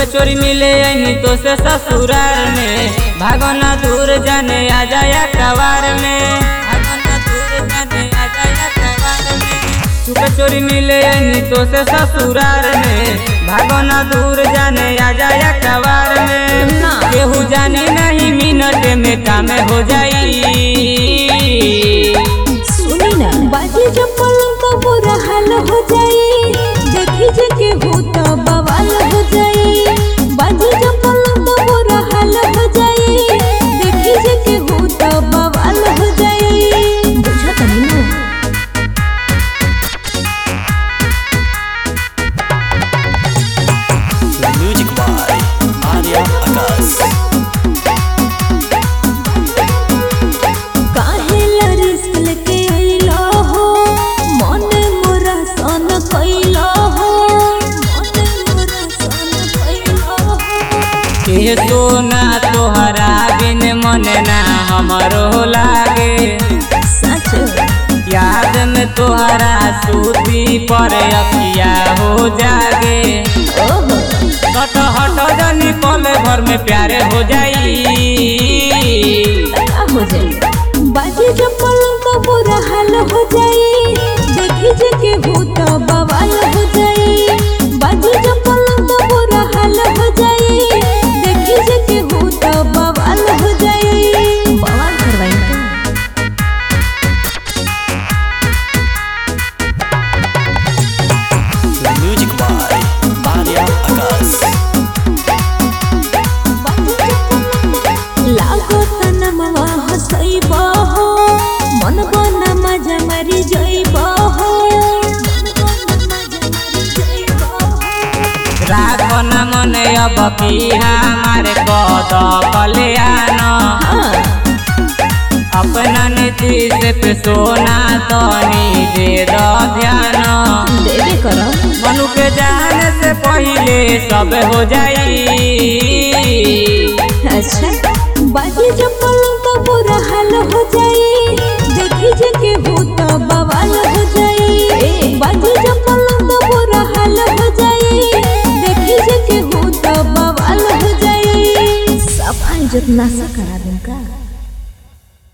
चोरी मिले यही तो से ससुराल में भागना दूर जाने आ जाया कवार में भागना दूर जाने आ जाया कवार में चुपे चोरी मिले यही तो से ससुराल में भागना दूर जाने आ जाया कवार में ना। केहू जाने नहीं मिनट में काम हो जाई सुनी ना बाजी जब पलंग तो बुरा हाल हो जाई देखी जे के हो तो बवाल हो जाई बाजी जब पलंग तो बुरा हाल हो जाई देखी जे के हो तो बवाल हो जाई बुझा तनी ना Music by Arya Akas. काहे ला रिस्क लेके आइलो हो मन मोरा सन कइलो हो मन मोरा सन कइलो हो के सोना तोहरा बिन मन ना हमरो लागे सच याद में तोहरा सूती पर अखिया हो जागे ओहो हट हट जनी पल भर में प्यारे हो जाई का हो जाई बाजी जब पलंग तो बुरा हाल हो जाई देखी जे के हो तो बवाल हो जाई बाजी जब पलंग तो बुरा हाल हो जाई देखी जे के हो तो बवाल हो जाई बवाल करवाई का Music by Arya Akas. लागो तनमवा हसैबो हो मन बन मजा मरी जइबो हो मन बन मजा मरी जइबो हो राख न मन अब की हमारे कद कल्याण हाँ अपना नीतीश पे सोना तनी दे दो ध्यान देवे करम मनु के जाने से पहले सब हो जाई अच्छा बाजी जब पलंग तो बुरा हाल हो जाई देखी जे के हो तो बवाल हो जाई बाजी जब पलंग तो बुरा हाल हो जाई देखी जे के हो तो बवाल हो जाई सब इज्जत नासा करा दे